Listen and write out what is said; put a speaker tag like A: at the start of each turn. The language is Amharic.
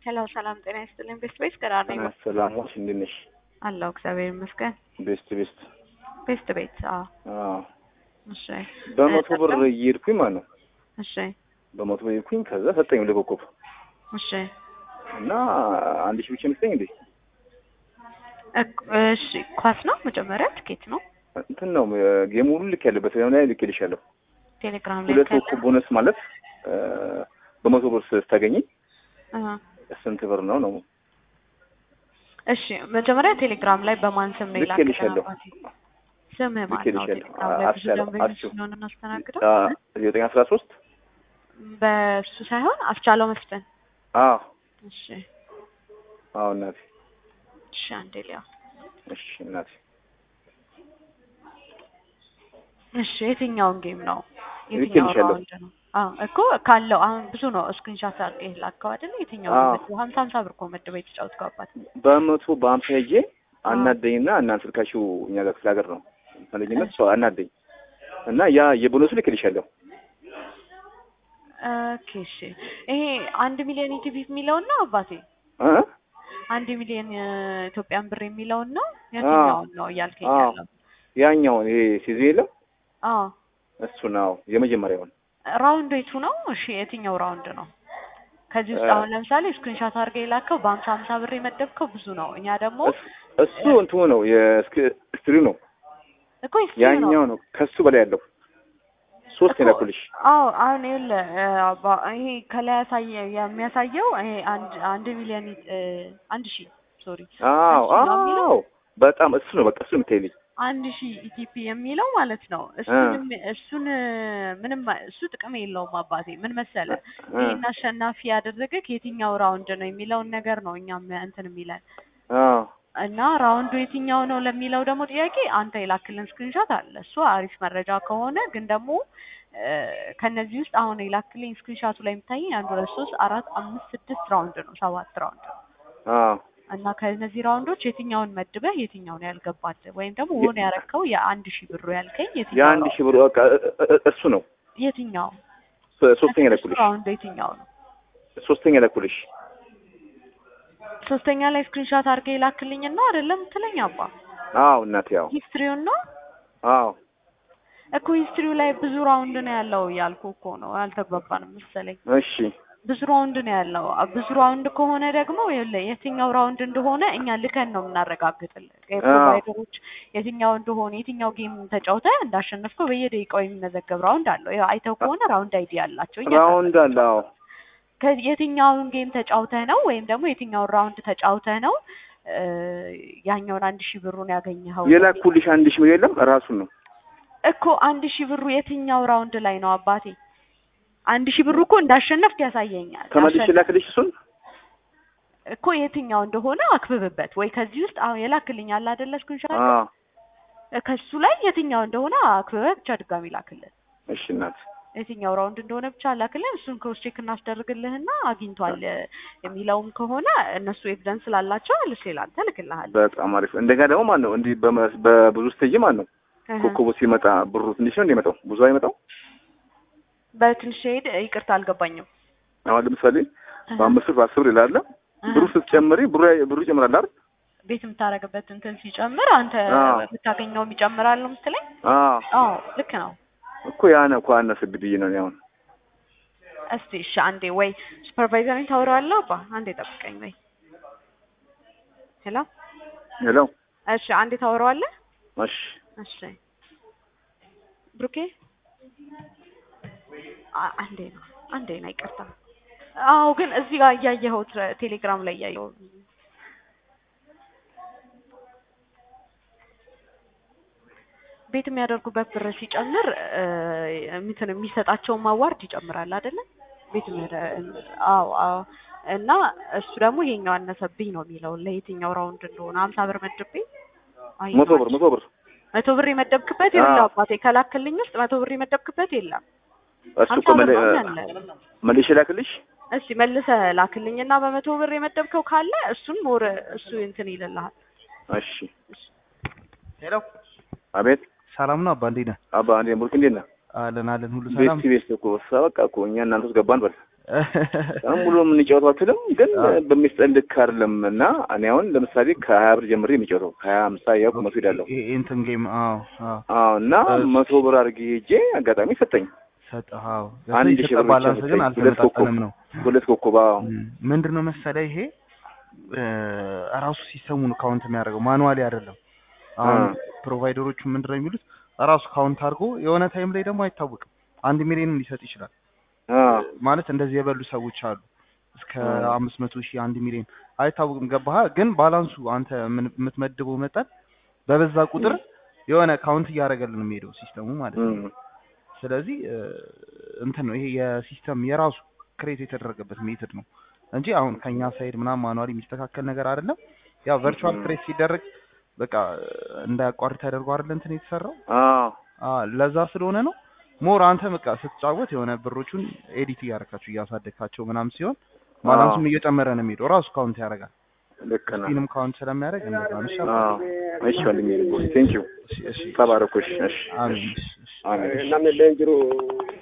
A: ሄሎ ሰላም ጤና ይስጥልኝ። ቤስት ቤት ገራር ነኝ
B: ሰላም ነሽ? እንዴት ነሽ?
A: አለሁ እግዚአብሔር ይመስገን።
B: ቤስት ቤስት
A: ቤስት ቤት አዎ።
B: አዎ
A: እሺ
B: በመቶ ብር
A: ጠቅም?
B: እየሄድኩኝ ማለት ነው።
A: እሺ
B: በመቶ ብር እየሄድኩኝ ከዛ ሰጠኝ ለኮከብ
A: እሺ
B: እና አንድ ሺህ ብቻ መስጠኝ እንዴ
A: እክ- እሺ ኳስ ነው መጀመሪያ ትኬት ነው
B: እንትን ነው ጌሙ ሁሉ ልክ ያለበት ላይ ልክ ልሻለሁ።
A: ቴሌግራም ላይ
B: ሁለት
A: ካለ
B: ኮከብ ቦነስ ማለት እ፣ በመቶ ብር ስታገኝ
A: አሃ።
B: ስንት ብር ነው ነው?
A: እሺ መጀመሪያ ቴሌግራም ላይ በማን ስም ነው
B: ልክ ልሻለሁ።
A: የላክልህ? ስምህ ማን ነው?
B: ልኬልሻለሁ።
A: ቴሌግራም ላይ ብዙ
B: አስቻለው፣
A: ደንበኞች
B: አስቻለው።
A: ስለሆነ እናስተናግደው
B: ዘጠኝ አስራ ሶስት
A: በሱ ሳይሆን አስቻለው መስፍን።
B: አዎ
A: እሺ
B: አዎ እናቴ
A: እሺ አንዴ ሊያ
B: እሺ እናቴ
A: እሺ የትኛውን ጌም ነው? የትኛው
B: ልኬልሻለሁ።
A: ራውንድ ነው? አዎ እኮ ካለው አሁን ብዙ ነው ስክሪንሾት አድርገህ ላከው አይደል? የትኛው
B: አዎ።
A: ነው? ሀምሳ ሀምሳ ብር እኮ መድበህ የተጫወትከው አባት።
B: በመቶ በአምሳ ሄጄ አናደኝና እናንተ ስልካችሁ እኛ ጋር ክፍለ ሀገር ነው ፈለጅነት ሰው አናደኝ እና ያ የቦነሱ ልክልሻለሁ።
A: ኦኬ እሺ ይሄ አንድ ሚሊዮን ኢቲቪ የሚለውን ነው አባቴ?
B: እ?
A: አንድ ሚሊዮን ኢትዮጵያን ብር የሚለውን ነው የትኛውን ነው እያልከኝ
B: አዎ።
A: ያለው?
B: ያኛውን ይሄ ሲዙ የለም
A: አዎ
B: እሱ ነው የመጀመሪያውን።
A: ራውንድ የቱ ነው? እሺ የትኛው ራውንድ ነው? ከዚህ ውስጥ
B: እ-
A: አሁን ለምሳሌ ስክሪንሾት አድርገህ የላከው በሀምሳ ሀምሳ ብር የመደብከው ብዙ ነው። እኛ ደግሞ
B: እስ- እሱ እንትኑ ነው የስትሪው ነው
A: እኮ ሂስትሪ ነው
B: ያኛው ነው ከሱ በላይ ያለው ሶስት
A: እኮ-
B: የላኩልሽ።
A: አዎ አሁን ይኸውልህ እ፣ አባ- ይሄ ከላይ ያሳየ የሚያሳየው ይሄ አንድ አንድ ሚሊዮን እ፣ አንድ ሺህ ሶሪ
B: አዎ
A: እሱ ነው የሚለው?
B: አዎ በጣም እሱ ነው በቃ እሱ የምታይልኝ።
A: አንድ ሺህ ኢቲፒ የሚለው ማለት ነው። እሱንም እሱን እ፣ ምንም እሱ ጥቅም የለውም አባቴ። ምን መሰለህ
B: እ፣
A: ይህን አሸናፊ ያደረገህ የትኛው ራውንድ ነው የሚለውን ነገር ነው እኛም እንትን የሚለን
B: አዎ
A: እና ራውንዱ የትኛው ነው ለሚለው ደግሞ ጥያቄ አንተ የላክልን ስክሪንሾት አለ። እሱ አሪፍ መረጃ ከሆነ ግን ደግሞ እ፣ ከነዚህ ውስጥ አሁን የላክልኝ ስክሪንሾቱ ላይ የሚታየኝ አንድ ሁለት ሶስት አራት አምስት ስድስት ራውንድ ነው ሰባት ራውንድ ነው
B: አዎ
A: እና ከነዚህ ራውንዶች የትኛውን መድበህ የትኛውን ያልገባት ወይም ደግሞ ሆነ ያረከው የአንድ ሺህ ብሩ ያልከኝ የትኛው
B: የአንድ ሺህ ብር በቃ እ- እ- እሱ ነው
A: የትኛው
B: ሶ- ሶስተኛ
A: እሱ
B: ላኩልሽ
A: ራውንድ የትኛው ነው?
B: ሶስተኛ ላኩልሽ።
A: ሶስተኛ ላይ ስክሪንሾት አድርገህ የላክልኝና አይደለም ትለኝ አባ
B: አዎ እናቴ አዎ
A: ሂስትሪውን ነው
B: አዎ
A: እኮ ሂስትሪው ላይ ብዙ ራውንድ ነው ያለው እያልኩ እኮ ነው። አልተግባባንም መሰለኝ።
B: እሺ
A: ብዙ ራውንድ ነው ያለው። አ- ብዙ ራውንድ ከሆነ ደግሞ ይኸውልህ የትኛው ራውንድ እንደሆነ እኛ ልከን ነው የምናረጋግጥልህ። ፕሮቫይደሮች የትኛው እንደሆነ የትኛው ጌም ተጫውተህ እንዳሸነፍከው በየደቂቃው የሚመዘገብ ራውንድ አለው። ያው አይተው ከሆነ ራውንድ አይዲ ያላቸው እኛ
B: ራውንድ አለ አዎ
A: ከ- የትኛውን ጌም ተጫውተህ ነው ወይም ደግሞ የትኛውን ራውንድ ተጫውተህ ነው እ፣ ያኛውን አንድ ሺህ ብሩን ያገኘኸው
B: የላኩልሽ አንድ ሺህ ብር የለም ራሱን ነው
A: እኮ አንድ ሺህ ብሩ የትኛው ራውንድ ላይ ነው አባቴ? አንድ ሺህ ብሩ እኮ እንዳሸነፍክ ያሳየኛል።
B: ተመልሼ
A: አሸነፍ-
B: ላክልሽ እሱን
A: እኮ የትኛው እንደሆነ አክብብበት ወይ ከዚህ ውስጥ አሁን የላክልኝ አለ አይደለ ስክሪንሾት
B: አዎ
A: ከሱ ላይ የትኛው እንደሆነ አክብበህ ብቻ ድጋሚ ላክልን።
B: እሺ እናት
A: የትኛው ራውንድ እንደሆነ ብቻ ላክልን። እሱን ክሮስ ቼክ እናስደርግልህና አግኝቷል የሚለውም ከሆነ እነሱ ኤቪደንስ ስላላቸው ልስ ሌላ አንተ ልክልሃል።
B: በጣም አሪፍ እንደገና ደግሞ ማን ነው እንዲህ በመ- በብዙ ስቴጅ ማን ነው ኮከቡ ሲመጣ ብሩ ትንሽ ነው እንደሚመጣው ብዙ አይመጣው
A: በትንሽ ሄድ ይቅርታ አልገባኝም።
B: አሁን ለምሳሌ በአምስት ብር በአስር ብር ይላል ብሩ ስትጨምሪ ብሩ ብሩ ይጨምራል አይደል
A: ቤት የምታደርግበት እንትን ሲጨምር አንተ
B: አዎ።
A: የምታገኘውም ይጨምራል ነው የምትለኝ?
B: አዎ
A: አዎ ልክ ነው።
B: እኮ ያ ነው እኮ አነሰብኝ ብዬ ነው እኔ አሁን
A: እስቲ እሺ አንዴ ወይ ሱፐርቫይዘርን ታወራዋለህ አባ አንዴ ጠብቀኝ ወይ ሄሎ
B: ሄሎ
A: እሺ አንዴ ታወራዋለህ
B: እሺ
A: እሺ ብሩኬ አ- አንዴ ነው አንዴ ነው ይቅርታ አዎ ግን እዚህ ጋር እያየኸው ቴሌግራም ላይ እያየኸው ቤት የሚያደርጉበት ብር ሲጨምር እ፣ እንትን የሚሰጣቸውን ማዋርድ ይጨምራል አይደለ? ቤት የሚያደ- አዎ አዎ። እና እሱ ደግሞ ይሄኛው አነሰብኝ ነው የሚለው ለየትኛው ራውንድ እንደሆነ ሀምሳ ብር መድቤ አይ
B: መቶ ብር መቶ ብር
A: መቶ ብር የመደብክበት
B: አዎ።
A: የለም አባቴ ከላክልኝ ውስጥ መቶ ብር የመደብክበት የለም።
B: እሱ
A: ሀምሳ
B: እኮ
A: ብር
B: መለ-
A: ነው ያለ።
B: መልሼ ላክልሽ
A: እስቲ መልሰህ ላክልኝና በመቶ ብር የመደብከው ካለ እሱን ሞር እሱ እንትን ይልልሃል።
B: እሺ
C: ሄሎ
B: አቤት
C: ሰላም ነው አባ እንዴት ነህ?
B: አባ እንዴ ቡርክ እንዴት ነህ
C: አለን አለን ሁሉ ሰላም።
B: ቤት ቤት እኮ በቃ እኮ እኛ እናንተ ውስጥ ገባን በል በጣም ሙሉ የምንጫወተው አትልም፣ ግን
C: አዎ።
B: በሚስጠን ልክ አይደለም እና እኔ አሁን ለምሳሌ ከሀያ ብር ጀምሬ የሚጫወተው ከሀያ አምሳ ያው መቶ ሄዳለሁ።
C: ይሄ እንትን ጌም አዎ አዎ
B: አዎ እና
C: እሺ።
B: መቶ ብር አድርጌ ሄጄ አጋጣሚ ሰጠኝ
C: ሰጠህ አዎ
B: አንድ
C: የሰጠህ
B: ሺህ ብር ብቻ
C: ባላንስ ግን
B: ሰጠኝ። ሁለት ኮከብ
C: አልተመጣጠንም ነው
B: ሁለት ኮከብ አዎ
C: ምንድን ነው መሰለህ ይሄ እ፣ ራሱ ሲስተሙን ካውንት የሚያደርገው ማኑዋሊ አይደለም። አሁን
B: አ።
C: ፕሮቫይደሮቹ ምንድን ነው የሚሉት ራሱ ካውንት አድርጎ የሆነ ታይም ላይ ደግሞ አይታወቅም አንድ ሚሊዮንም ሊሰጥ ይችላል።
B: አዎ
C: ማለት እንደዚህ የበሉ ሰዎች አሉ እስከ
B: አ።
C: አምስት መቶ ሺህ አንድ ሚሊዮን አይታወቅም። ገባህ? ግን ባላንሱ አንተ ምን- የምትመድበው መጠን በበዛ ቁጥር የሆነ ካውንት እያደረገልን ነው የሚሄደው ሲስተሙ ማለት ነው።
B: እም፣
C: ስለዚህ እ፣ እንትን ነው ይሄ የሲስተም የራሱ ክሬት የተደረገበት ሜትድ ነው እንጂ አሁን ከኛ ሳይድ ምናምን ማኑዋሊ የሚስተካከል ነገር አይደለም። ያው ቨርቹዋል
B: እም።
C: ክሬት ሲደረግ በቃ እንዳያቋርጥ ተደርጎ አይደለ እንትን የተሰራው
B: አዎ
C: አ ለዛ ስለሆነ ነው። ሞር አንተ በቃ ስትጫወት የሆነ ብሮቹን ኤዲት እያደረካቸው እያሳደግካቸው ምናምን ሲሆን ባላንሱም እየጨመረ ነው የሚሄደው ራሱ ካውንት ያደርጋል።
B: ልክ ነህ።
C: ስፒንም ካውንት ስለሚያደርግ እንደዛ ነው። እሺ አባ።
B: አዎ እሺ ወንድሜ ቴንኪው
C: እሺ እሺ
B: ተባረኩሽ። እሺ
C: አሜን። እሺ እሺ
B: አሜን።
D: namni illee hin jiru